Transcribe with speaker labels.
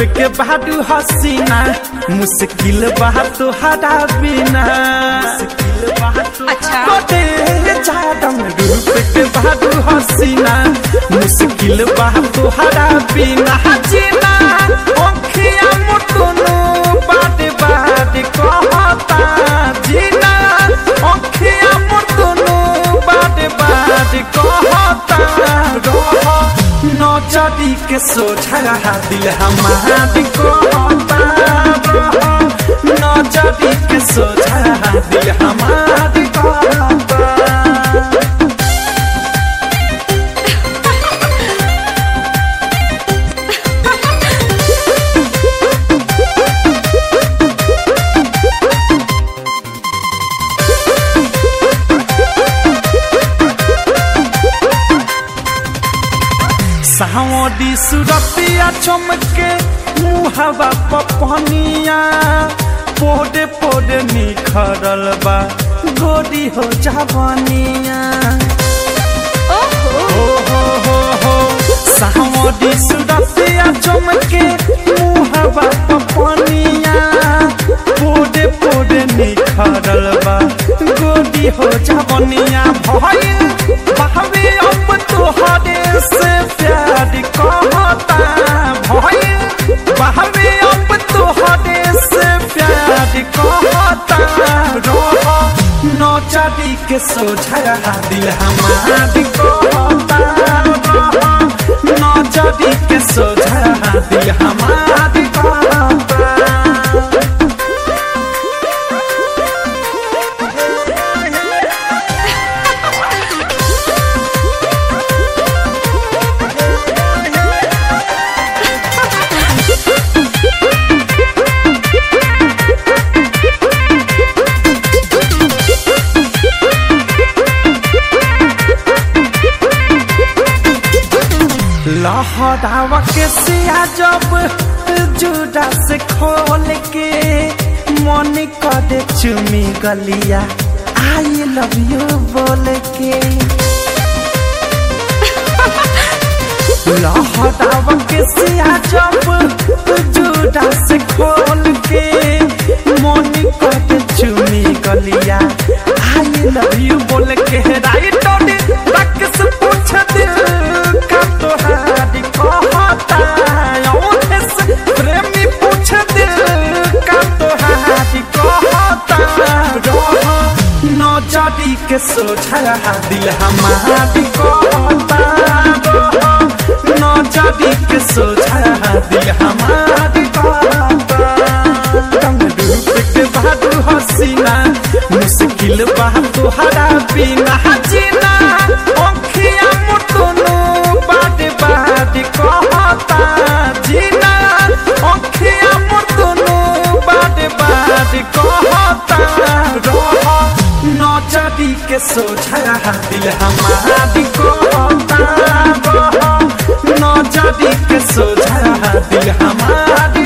Speaker 1: के बाडू हसीना मुश्किल बा तुहरा बिना
Speaker 2: अच्छा।
Speaker 1: गोटे जादम रूप के बाडू हसीना मुश्किल बा तुहरा बिना जीना ओखिया मुटुनु बाटे बाटे कहता जीना ओखिया मुटुनु बाटे बाटे कहता रह नौचरी के सोझा दिल हमार कहता रह नौचरी के सोझा दिल हमार कहता सावडी सुरतिया चमके मुहवा पपनिया पोडे पोडे निखरल बा गोरी हो जावनिया
Speaker 2: ओहो
Speaker 1: हो हो हो हो सावडी सुरतिया चमके मुहवा पपनिया पोडे पोडे निखरल बा गोरी हो जावनिया भइल बहवे अब तोहरे से प्यार कहता भइल बहवे अब तोहरे से प्यार कहता रह नौचरी के सोझा दिल हमार कहता रह नौचरी के सोझा दिल हमार कहता लहरावा के सिया जब जुड़ा से खोल के मन करे चुमी गलिया आई लव यू बोल के लहरावा के सिया जब जुड़ा से खोल के मन करे चुमी गलिया आई लव यू बोल के राइट तक से पूछ दिल का तोहारी कहता औंधे से प्रेमी पूछ दिल का तोहारी कहता रह नौचरी के सोझा दिल हमारी कहता रह नौचरी के सोझा दिल हमारी कहता रंग रूप के बहादुर हसीना मुश्किल बा तुहरा बिना जीना ओखिया मुटुनु बाटे बाटे कहता जीना ओखिया मुटुनु बाटे बाटे कहता रह नौचरी के सोझा दिल हमारी कहता रह नौचरी के सोझा दिल हमारी